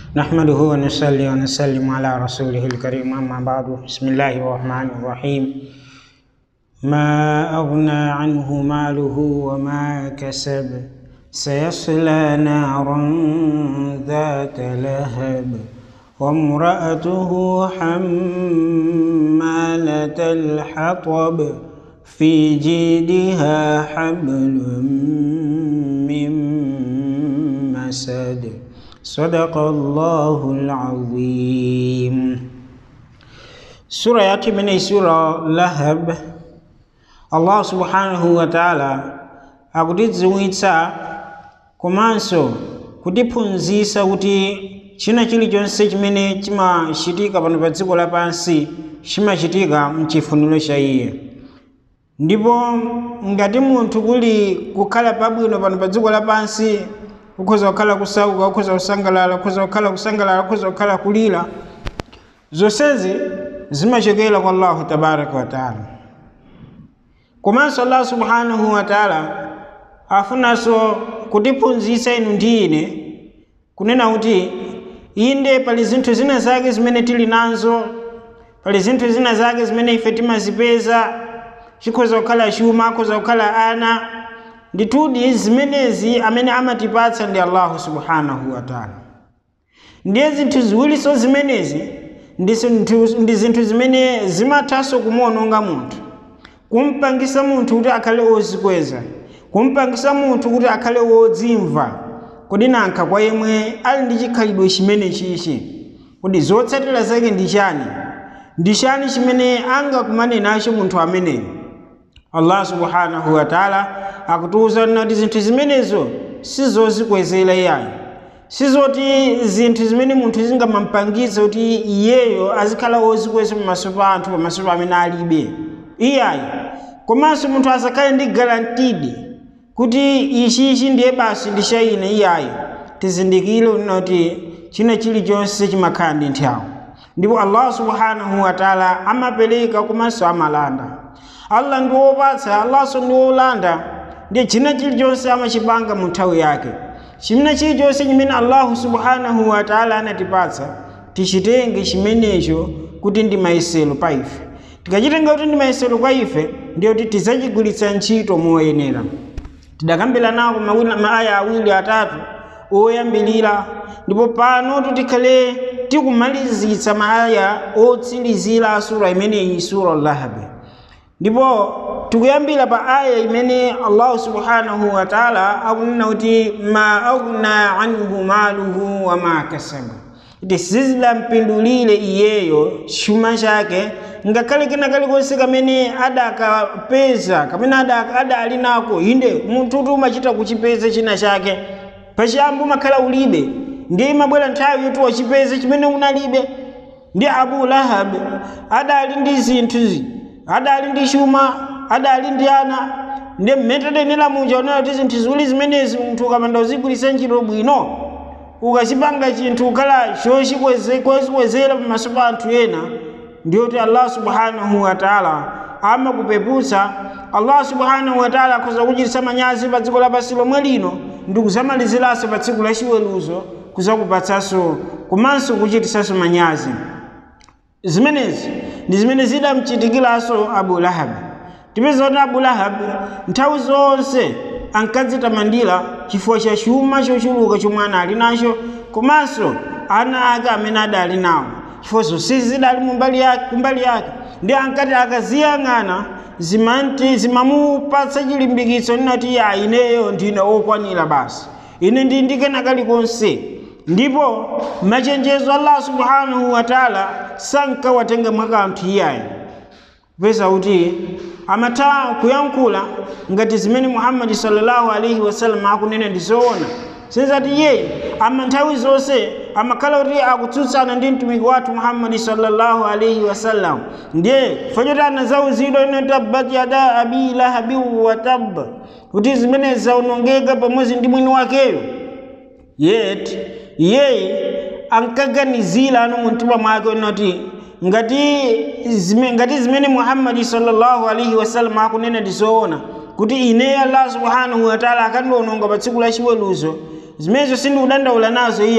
نحمده ونصلي ونسلم على رسوله الكريم أما بعد بسم الله الرحمن الرحيم ما أغنى عنه ماله وما كسب سيصلى نارا ذات لهب وامرأته حمالة الحطب في جيدها حبل من مسد صدق الله العظيم sura yake imene sura lahab allah subhanahu wa ta'ala akutidziwitsa komanso kutiphunzitsa kuti china chilichonse chimene chimachitika pano pa dziko lapansi chimachitika mchifuniro cha iye ndipo ngati munthu kuli kukhala pabwino pano pa dziko lapansi kukhoza kukhala kusauka kukhoza kusangalala kukhoza kukhala kusangalala kukhoza kukhala kulira zonsezi zimachokera kwa allahu tabaraka wataala komanso allah subhanahu wataala afunanso kutiphunzitsa inu ndi ine kunena kuti inde pali zinthu zina zake zimene tili nazo pali zinthu zina zake zimene ife timazipeza chikhoza kukhala chuma akhoza kukhala ana nditudi zimenezi amene amatipatsa ndi allahu subhanahu wataala ndiye zinthu ziwilinso zimenezi ndi zinthu zimene zimathanso kumuononga munthu kumpangisa munthu kuti akhale wozikweza kumpangisa munthu kuti akhale wodzimva kodi nankha kwa yemwe ali ndi chikhalidwe chimene chichi kodi zotsatira zake ndi chani ndi chani chimene angakumane nacho munthu ameneyo allah subhanahu wataala akutiwuza kuti zinthu zimenezo sizozikwezera iyayo sizoti zinthu zimene munthu zingamupangitse kuti iyeyo azikhala wozikweza pamaso pa anthu pamaso pa amene alibe iyayi komanso munthu asakhale ndi garantidi kuti ichichi ndiye basi ndi cha ine iyayi tizindikire kuti china chilichonse chimakhala ndi nthawi ndipo allah subhanahu wataala amapereka komanso amalanda allah ndi wopatsa allahso ndi wolanda ndiye china chilichonse amachipanga mu nthawi yake china chilichonse chimene allahu subhanahu wataala anatipatsa tichitenge chimenecho kuti ndi mayesero pa ife tikachitenga kuti ndi mayesero kwa ife ndiyo kuti tidzachigwiritsa ntchito moyenera tidakambira nako maaya awiri atatu oyambilira ndipo pano tikhale tikumalizitsa maaya otsirizira a sura imeneyi sura lahabi ndipo tikuyambira pa aya imene allahu subhanahu wataala akunena kuti ma aghna anhu maluhu wama kasaba kuti sizidampindulire iyeyo chuma chake ngakhale kena kalikonse kamene adakapeza kamene adali nako inde munthutu umachita kuchipeza china chake pachiyambi umakhala ulibe ndiye imabwera nthawi yoti wachipeze chimene unalibe ndi abu lahab adali ndi zinthuzi adali ndi chuma adali ndi ana ndi mmetetenera muja unena kuti zinthu ziwiri zimenezi munthu ukamanda uzigwiritsa ntchito bwino ukachipanga chinthu ukhala chochikwezera pamaso pa anthu ena ndiyoti allah subhanahu wataala amakupeputsa allah subhanahu wataala akhoza kuchititsa manyazi pa dziko lapansi lomwe lino ndi kuzamaliziranso pa tsiku la chiweruzo kuzakupatsanso komanso kuchititsanso manyazi zimenezi ndi zimene zidamchitikiranso abu lahabi tipeza kuti abu lahabi nthawi zonse ankadzitamandira chifukwa cha chuma chochuluka chomwe anali nacho komanso ana ake amene adali nawo chifukwa zonse zidali kumbali yake ndi ankati akaziyang'ana zimanti zimamupatsa chilimbikitso ninati ya ineyo ndine wokwanira basi ine ndi ndikena kalikonse ndipo machenjezo allah subhanahu wataala sankawatenga mwakanthu iyayi kupeza kuti amatha kuyankhula ngati zimene muhammadi sallallahu alaihi wasallam akunena ndi zoona senzati iyeyi ama nthawi zonse amakhala kuti akutsutsana ndi mtumiki wathu muhammadi sallallahu alaihi wasallam ndiye fachoti anazawuzidwa ino tabbat yada abi lahabi watab kuti zimene zaonongeka pamodzi ndi mwini wakeyo yet iyeyi ankaganizira ano mumtima mwake unoti ngati zime, ngati zimene muhammadi sallallahu alaihi wasallam akunena ndi zoona kuti ine allah subhanahu wataala akandiononga pa tsiku la chiweruzo zimenezo sindikudandaula nazo iyani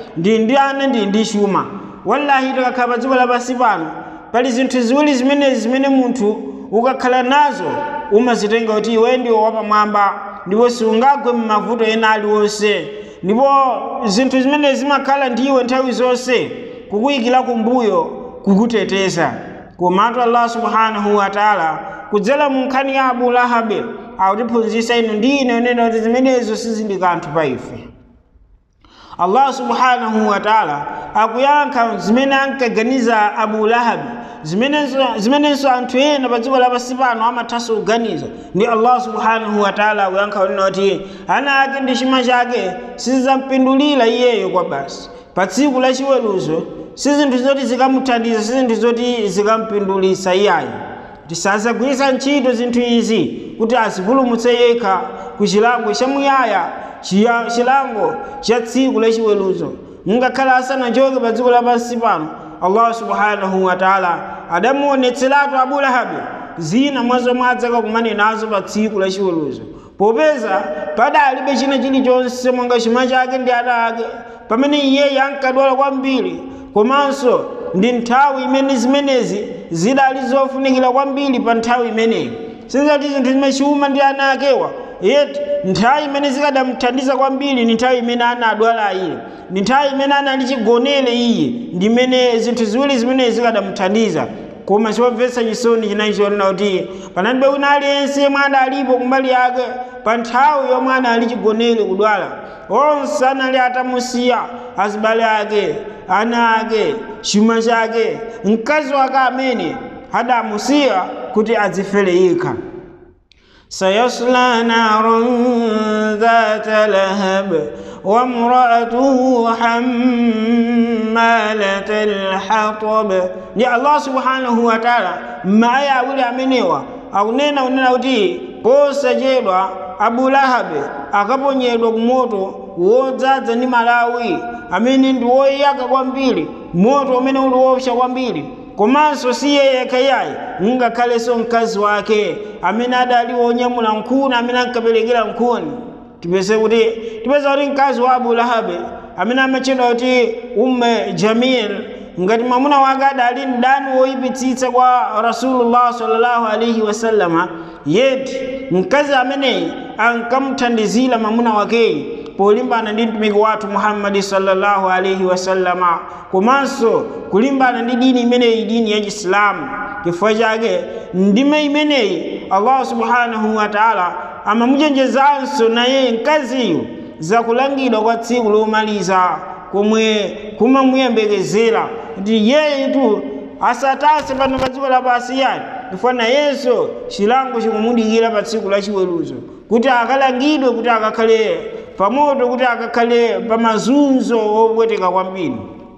ndi ndi ana ndi ndi chuma wallahi tikakhala pa dziko lapansi pano pali zinthu ziwiri zimenezi zimene munthu ukakhala nazo umazitenga kuti iwe ndiwe wapamwamba ndipo sungagwe m'mavuto ena aliwonse ndipo zinthu zimene zimakhala ndiwe nthawi zonse kukuyikira kumbuyo kukuteteza komatu allah subhanahu wa taala kudzera mu nkhani ya abu lahabi akutiphunzitsa inu ndi ine unena kuti zimenezo sizili kanthu pa ife allah subhanahu wa taala akuyankha zimene ankaganiza abu lahabi zimenenso zimenenso anthu ena pa dziko lapansi pano amathanso kuganiza ndi allah subhanahu wa taala akuyankha unena kuti ana ake ndi chuma chake sizidzampindulira iyeyo kwa basi pa tsiku la chiweruzo si zinthu zoti zikamuthandiza si zinthu zoti zikampindulitsa iyayi tisazagwiritsa ntchito zinthu izi kuti azipulumutse yekha ku chilango chamuyaya chiya- chilango cha tsiku la chiweruzo ngakhale asanachoke pa dziko lapansi pano allah subhanahu wa taala adamuonetseratu abu lahabi zina mwa zomwe adzakakumane nazo pa tsiku la chiweruzo popeza padalibe china chilichonse monga chuma chake ndi ana ake pamene iyeyo ankadwala kwambiri komanso ndi nthawi imene zimenezi zidali zofunikira kwambiri pa nthawi imeneyi sizati zinthu zimene chuma ndi ana akewa yeti nthawi imene zikadamuthandiza kwambiri ni nthawi imene anadwala iye ndi nthawi imene anali chigonere iye ndi imene zinthu ziwiri zimene zikadamuthandiza koma chomvetsa chisoni chinachi chonena kuti panalibe wina aliyense yemwe adalipo kumbali yake pa nthawi yomwe anali chigonere kudwala onse anali atamusiya azibale ake ana ake chuma chake mkazi wake amene adamusiya kuti adzifere yekha سيصلى نارا ذات لهب وامرأته حمالة الحطب يا الله سبحانه وتعالى ما يقول amenewa akunena unena kuti posachedwa abu lahabi akaponyedwa ku moto wodzaza ndi malawi amene ndi woyaka kwambiri moto umene uli woopsa kwambiri komanso si iye yekha yayi ngakhalenso mkazi wake amene adali wonyamula nkhuni amene ankaperekera nkhuni tipeze kuti tipeza kuti mkazi wa abu lahabi amene amatchedwa kuti umme jamil ngati mwamuna wake adali mdani woyipitsitsa kwa rasulullah sallallahu alaihi wasallama yeti mkazi ameneyi ankamuthandizira mwamuna wakeyi polimbana ndi mtumiki wathu muhammadi sallallahu alaihi wasallama komanso kulimbana ndi dini imeneyi dini ya chisilamu chifukwa chake ndime imeneyi allah subhanahu wa taala amamuchenjezanso naye mkaziyo zakulangidwa kwa tsiku lomaliza komwe kumamuyembekezera kuti yeyetu asatase pano pa dziko lapansi yani chifukwa nayenso chilango chikumudikira pa tsiku la chiweruzo kuti akalangidwe kuti akakhale pamoto kuti akakhale pa mazunzo opweteka kwambiri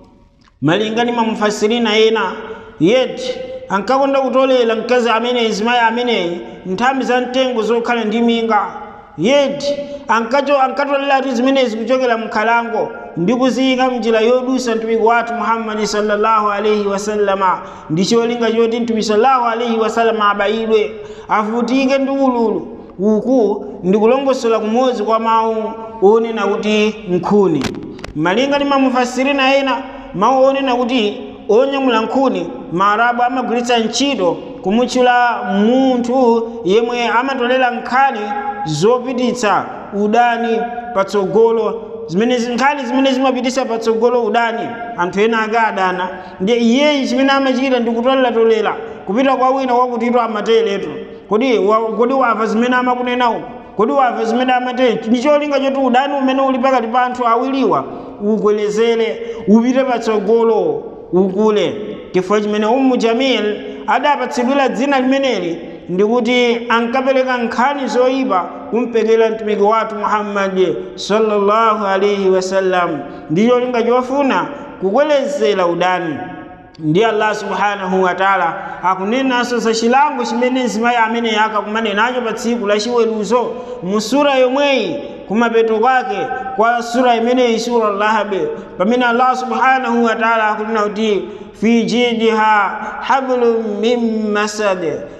malinga ndi mamufasirina ena yeti ankakonda kutolera mkazi ameneyi mzimayi ameneyi nthambi za mtengo zokhala ndi minga yeti ankacho ankatolera tu zimenezi kuchokera mkhalango ndi kuziyika mnjira yodusa mtumiki wathu muhammadi sallallahu alaihi wasallama ndi cholinga choti mtumiki sallallahu alaihi wasallama abayidwe avutike ndi ululu uku ndi kulongosola kumodzi kwa mawu onena kuti nkhuni malinga ndi mamufasirina ena mawu onena kuti onyamula nkhuni maarabu amagwiritsa ntchito kumutchula munthu yemwe amatolera nkhani zopititsa udani patsogolo zimene nkhani zimene zimapititsa patsogolo udani anthu ena ake adana ndiye iyeyi chimene amachita ndi kutoleratolera kupita kwa wina wakutito amateretu kodi wa- kodi wamva zimene amakunena uku kodi wamva zimene amatere ndi cholinga choti udani umene uli pakati pa anthu awiriwa ukwezere upite patsogolo ukule chifukwa chimene ummu jamil adapatsidwira dzina limeneli ndikuti ankapereka nkhani zoyipa kumpekera mtumiki wathu muhammadi sallallahu alaihi wasallam ndi cholinga chofuna kukwezera udani ndi allah subhanahu wa taala akunenanso za chilango chimene mzimayi amene akakumane nacho pa tsiku la chiweruzo mu sura yomweyi kumapeto kwake kwa sura imeneyi sura lahabi pamene allah subhanahu wa taala akunena kuti fi jidiha hablum min masad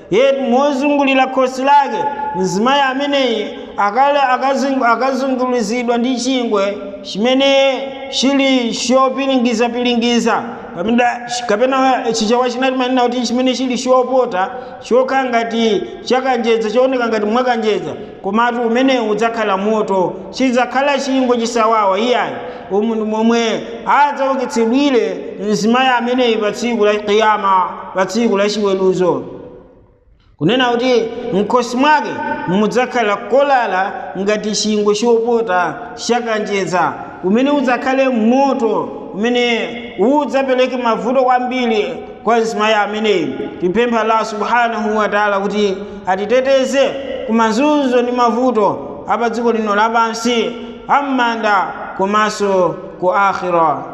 yetu mozungulira khosi lake mzimayi ameneyi akale akazungulizidwa ndi chingwe chimene chili chopilingizapilingiza kapena chichawa chinati manena kuti chimene chili chopota chokhala ngati chakanjedza chooneka ngati mwakanjedza komatu umenewu udzakhala moto chidzakhala chingwe chisawawa iyayi umu ndi momwe adzaukitsidwire mzimayi ameneyi pa tsiku la kiyama pa tsiku la chiweruzo kunena kuti mkhosi mwake mudzakhala kolala ngati chingwe chopota chakanjedza umene udzakhale moto umene udzapereke mavuto kwambiri kwa mzimayi ameneyi tipempha allah subhanahu wa taala kuti atiteteze ku mazunzo ndi mavuto apa dziko lino lapansi am'manda komanso ku akhira